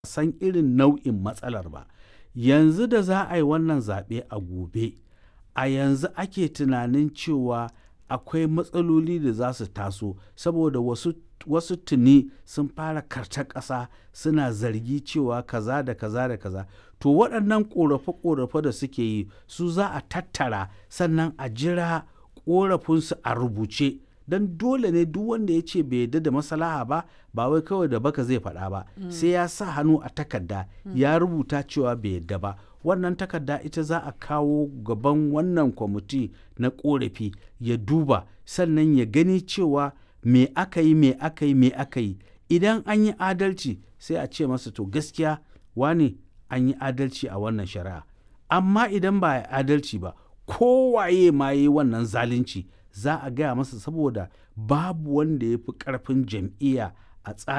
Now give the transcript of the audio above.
san irin nau'in matsalar ba yanzu da za a yi wannan zaɓe a gobe a yanzu ake tunanin cewa akwai matsaloli da za su taso saboda wasu wasu tuni sun fara karta ƙasa suna zargi cewa kaza da kaza da kaza to waɗannan ƙorafe-ƙorafe da suke yi su za a tattara sannan a jira ƙorafinsu a rubuce don dole ne duk wanda ya ce bai yarda da maslaha ba ba wai kawai da baka zai faɗa ba sai ya sa hannu a takarda ya rubuta cewa bai yarda ba wannan takarda ita za a kawo gaban wannan kwamiti na ƙorafi ya duba sannan ya gani cewa me aka yi me aka yi me aka yi idan an yi adalci sai a ce masa to gaskiya wane an yi adalci a wannan shari'a amma idan ba a adalci ba kowaye ma yi wannan zalunci za a gaya masa saboda babu wanda ya fi ƙarfin jam'iyya a tsarin